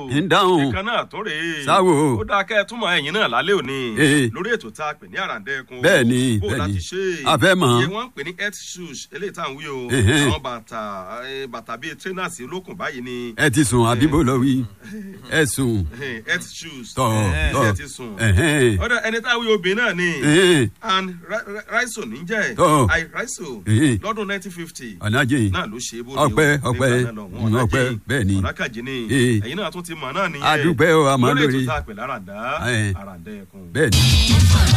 ń dáhùn. ìkan náà tó rèé. Sáwò. ó dáa kẹ́ ẹ túmọ̀ ẹ̀yìn náà lálẹ́ òní. Ee. lórí ètò tá a pè ní àràǹdẹ́kun. Bẹ́ẹ̀ni, bó o bẹ́ẹ̀ni. láti ṣe. A fẹ́ mọ̀. iye wọ́n ń pè ní health shoes eléyìí tá à ń wí o. Ẹhẹ́n. àwọn bàtà eh, bàtà bíi trainers olókùn báyìí ni. ẹ ti sùn àbíbò lọ wí ẹ sùn eh, health shoes. tọ Eh, tọ ṣé ẹ ti sùn. ẹhẹn ọ̀dọ̀ ẹni tá a wí obìnrin náà ni. ẹhẹn and Ra- Ra- raiso níjẹ́ Tọ́. i raiso Ẹhẹ́n. lọ́dún nineteen fifty ọ̀nàjì náà ló ṣe é bóde Ọpẹ́, o. ọpẹ́, Nígbà náà lọ, wọn mm, ọ̀nàjì, ọpẹ́, bẹ́ẹ̀ ni. ọ̀nàkàjì ni Ee. ẹ̀yin náà tún ti mọ̀ náà nìyẹn A dúpẹ́ o, a mọ̀ lórí lórí. ètò tá a pè láràndá Ẹ̀. àràǹdá ẹ̀kún. bẹ́ẹ̀ ni.